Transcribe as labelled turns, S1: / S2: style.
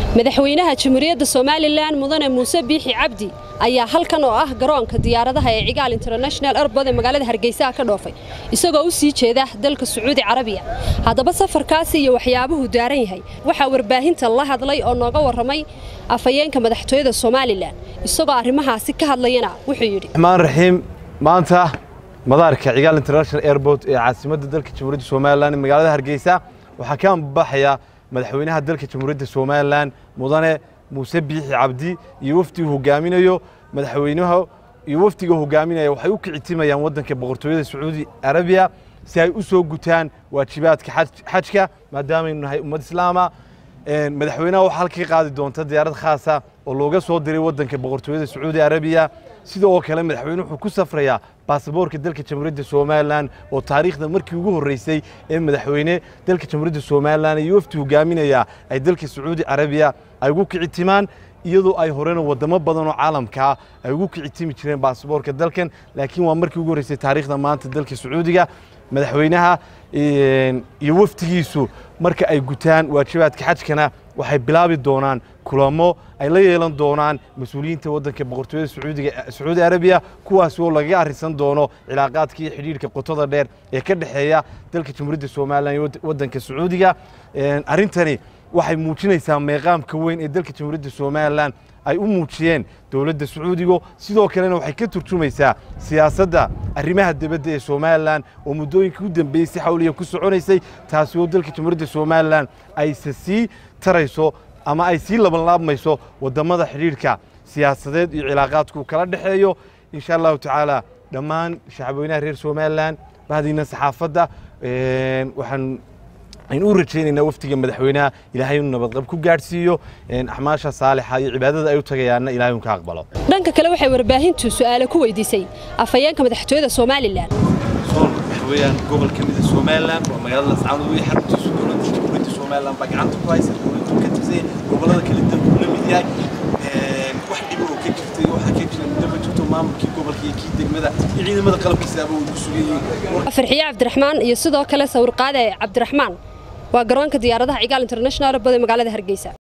S1: madaxweynaha jamhuuriyadda somalilan mudane muuse biixi cabdi ayaa halkan oo ah garoonka diyaaradaha ee cigaal international airbood ee magaalada hargeysa ka dhoofay isagoo u sii jeeda dalka sacuudi carabiya haddaba safarkaasi iyo waxyaabuhu daaran yahay waxaa warbaahinta la hadlay oo nooga warramay afhayeenka madaxtooyada somalilan isagoo arrimahaasi ka hadlayana wuxuu yidhi
S2: raxmaan raxiim maanta madaarka cigaal international airport ee caasimadda dalka jamhuuriyadda somalilan ee magaalada hargeysa waxaa ka ambaxaya madaxweynaha dalka jamhuuriyadda somalilan mudane muuse biixi cabdi iyo wafdigu hogaaminayo madaxweynaha iyo wafdiga hogaaminaya waxay u kicitimayaan waddanka boqortooyada sacuudi arabiya si ay u soo gutaan waajibaadka xajka maadaamaynu nahay ummad islaama madaxweynaha waxaa halka ka qaadi doonta diyaarad khaasa oo looga soo diray waddanka boqortooyada sacuudi arabiya sida oo kale madaxweyne wuxuu ku safrayaa baasaboorka dalka jamhuuriyadda somalilan oo taariikhda markii ugu horreysay ee madaxweyne dalka jamhuuriyadda somalilan iyo wafdi hogaaminaya ay dalka sacuudi carabiya ay ugu kicitimaan iyadoo ay horena wadamo badan oo caalamkaa ay ugu kicitimi jireen baasaboorka dalkan laakiin waa markii ugu horreysay taariikhda maanta dalka sacuudiga madaxweynaha iyo wafdigiisu marka ay gutaan waajibaadka xajkana waxay bilaabi doonaan kulamo ay la yeelan doonaan mas-uuliyiinta waddanka boqortooyada sacuudiga sacuudi arabiya kuwaas oo lagaga arrisan doono cilaaqaadka iyo xidhiirka qotada dheer ee ka dhexeeya dalka jamhuuriyadda somalilan iyo waddanka sacuudiga arrintani waxay muujinaysaa meeqaamka weyn ee dalka jamhuuriyadda somalilan ay u muujiyeen dowladda sacuudiga sidoo kalena waxay ka turjumaysaa siyaasadda arrimaha dibadda ee somalilan oo muddooyinkii u dambeeyey si xawliya ku soconaysay taasi oo dalka jamhuuriyadda somalilan ayse sii tarayso ama ay sii labanlaabmayso waddammada xidhiidhka siyaasadeed iyo cilaaqaadku kala dhexeeyo insha allahu tacaala dhammaan shacabweynaha reer somalilan bahdiina saxaafadda waxaan aynu u rajaynaynaa wafdiga madaxweynaha ilaahay inuu nabadqab ku gaadhsiiyo axmaasha saalixa iyo cibaadada ay u tagayaanna ilahay uu ka aqbalo
S1: dhanka kale waxay warbaahintu su'aale ku weydiisay afhayeenka madaxtooyada somalilan
S3: sool waxa weeyaan gobol ka mida somalilan waa magaalada lascaanood wey xaruntiisu dowladda jamhuuriyadda somalilan baa gacanta ku haysa dowladdu ka tirsan gobollada kale dalku la mid yahay wax dhibo oo ka jirtay waxaa ka jira muddo ma jirto maamulkii gobolka iyo kii degmada iyo ciidamada qalabkiisaaba way ku sugan yihiin
S1: farxiye cabdiraxmaan iyo sidoo kale sawirqaade cabdiraxmaan waa garoonka diyaaradaha cigaal international bada magaalada hargeysa